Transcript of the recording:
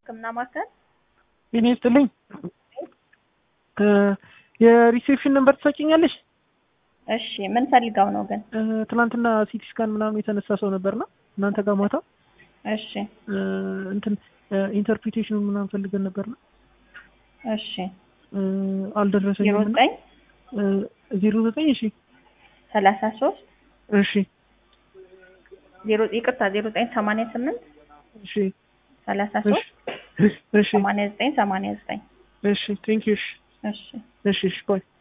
ሕክምና ማዕከል እኔ ይስጥልኝ የሪሴፕሽን ነምበር ትሰጪኛለሽ? እሺ ምን ፈልገው ነው ግን? ትናንትና ሲቲ ስካን ምናምን የተነሳ ሰው ነበርና እናንተ ጋር ማታ እሺ እንትን ኢንተርፕሪቴሽኑን ምናምን ፈልገን ነበርና እሺ ዜሮ አልደረሰኝም። እና ዘጠኝ ዜሮ ዘጠኝ እሺ ሰላሳ ሶስት እሺ ዜሮ ይቅርታ ዜሮ ዘጠኝ ሰማንያ ስምንት እሺ ሰላሳ እሺ ሶስት እሺ ሰማንያ ዘጠኝ ሰማንያ ዘጠኝ እሺ ቴንክ ዩ እሺ እሺ እሺ እሺ ባይ